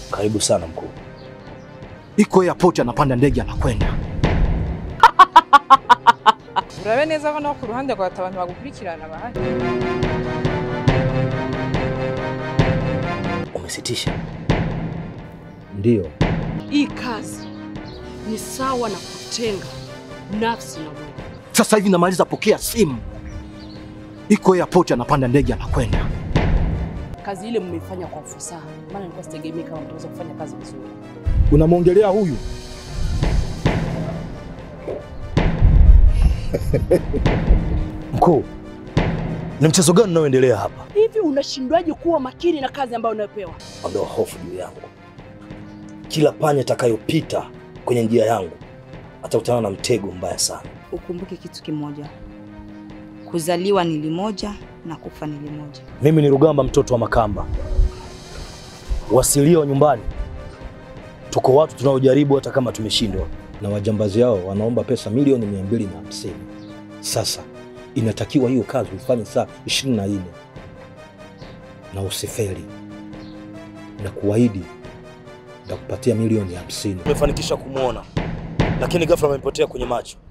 Karibu sana mkuu. iko airport, anapanda ndege anakwenda. urabe neza ko no ku ruhande rwawe abantu bagukurikirana bahari Umesitisha? Ndiyo. Hii kazi ni sawa na kutenga nafsi na Mungu. Sasa hivi namaliza, pokea simu, iko airport, anapanda ndege anakwenda. Kazi ile mmeifanya kwa ufasaha, maana nilikuwa sitegemei kama mtaweza kufanya kazi vizuri. Unamwongelea huyu? Mkuu, ni mchezo gani unaoendelea hapa? Hivi unashindwaje kuwa makini na kazi ambayo unayopewa? Ondoa hofu juu yangu. Kila panya atakayopita kwenye njia yangu atakutana na mtego mbaya sana. Ukumbuke kitu kimoja, kuzaliwa ni limoja na kufa ni limoja. Mimi ni Rugamba, mtoto wa Makamba, wasilia wa nyumbani. Tuko watu tunaojaribu hata kama tumeshindwa, na wajambazi hao wanaomba pesa milioni mia mbili na hamsini. Sasa inatakiwa hiyo kazi uifanye saa ishirini na nne na usifeli, na kuahidi nitakupatia milioni hamsini. Tumefanikisha kumwona, lakini ghafla amepotea kwenye macho.